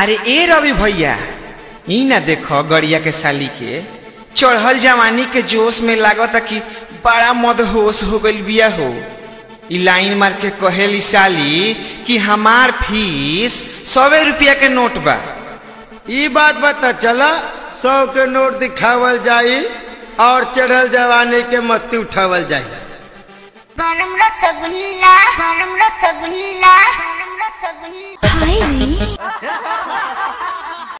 अरे ए रवि भैया ई ना देखो गड़िया के साली के चढ़ल जवानी के जोश में लागता कि बड़ा मदहोश हो गइल बिया हो ई लाइन मार के कहेली साली कि हमार फीस सौवे रुपया के नोट बा ई बात बता चला सौ के नोट दिखावल जाई और चढ़ल जवानी के मत्ती उठावल जाई गरम रसगुल्ला गरम रसगुल्ला गरम रसगुल्ला हाय रे